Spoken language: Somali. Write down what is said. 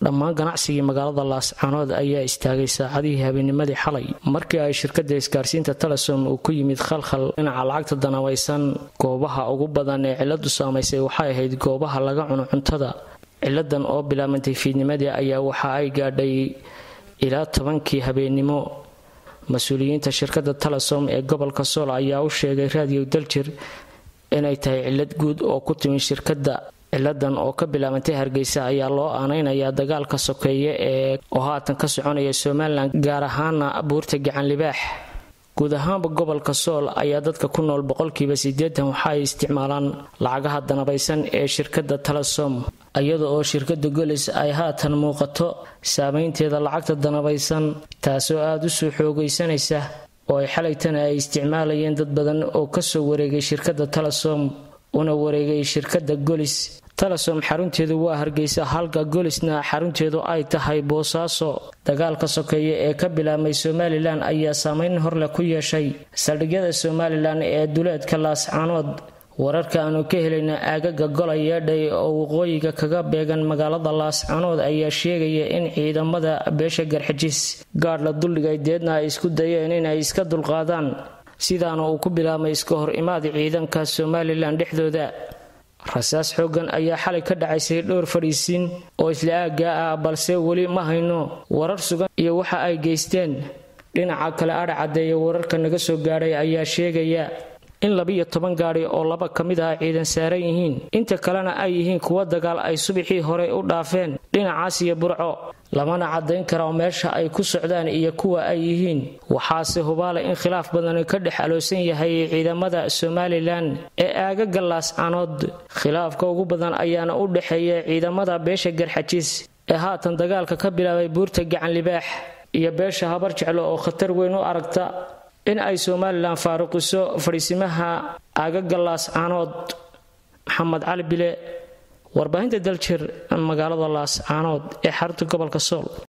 dhammaan ganacsigii magaalada laascaanood ayaa istaagay saacadihii habeenimadii xalay markii ay shirkada isgaarsiinta telesom uu ku yimid khalkhal dhinaca lacagta danabaysan goobaha ugu badan ee ciladu saamaysay waxay ahayd goobaha laga cuno cuntada ciladan oo bilaabantay fiidnimadii ayaa waxa ay gaadhay ilaa tobankii habeennimo mas-uuliyiinta shirkada telesom ee gobolka sool ayaa u sheegay raadiyo daljir inay tahay cilad guud oo ku timi shirkadda ciladan oo ka bilaabantay hargeysa ayaa loo aanaynayaa dagaalka sokeeye ee oo haatan ka soconaya somalilan gaar ahaana buurta gacan libaax guud ahaanba gobolka sool ayaa dadka ku nool boqolkiiba siddeetan waxa ay isticmaalaan lacagaha danabaysan ee shirkadda telesom iyada oo shirkadda golis ay haatan muuqato saameynteeda lacagta danabaysan taasoo aada u soo xoogaysanaysa oo ay xalaytana ay isticmaalayeen dad badan oo kasoo wareegay shirkadda telesom una wareegay shirkadda golis telesom xarunteedu waa hargeysa halka golisna xarunteedu ay tahay boosaaso dagaalka sokeeye ee ka bilaabmay somalilan ayaa saameyn horleh ku yeeshay saldhigyada somalilan ee duleedka laascaanood wararka aanu ka helayna aagaga gola yeedhay oo waqooyiga kaga beegan magaalada laascaanood ayaa sheegaya in ciidamada beesha garxijis gaadh la duldhigay deedna ay isku dayeen inay iska dulqaadaan sidaana uu ku bilaabmay iska hor imaad ciidanka somalilan dhexdooda rasaas xoogan ayaa xalay ka dhacaysay dhowr fadhiisiin oo isla aaggaa ah balse weli ma hayno warar sugan iyo waxa ay geysteen dhinaca kale adha caddeeya wararka naga soo gaadhay ayaa sheegaya in labiyo toban gaadhi oo laba ka mid ah ciidan saaran yihiin inta kalena ay yihiin kuwa dagaal ay subaxii hore u dhaafeen dhinacaas iyo burco lamana caddayn kara meesha ay ku socdaan iyo kuwa ay yihiin waxaase hubaale in khilaaf badani ka dhex aloosan yahay ciidamada somalilan ee aagaga laascaanood khilaafka ugu badan ayaana u dhexeeya ciidamada beesha garxajiis ee haatan dagaalka ka bilaabay buurta gacan libaax iyo beesha habar jeclo oo khatar weyn u aragta in ay somalilan faaruqiso fadhiisimaha aagaga laascaanood maxamed cali bile warbaahinta daljir magaalada laascaanood ee xarunta gobolka sool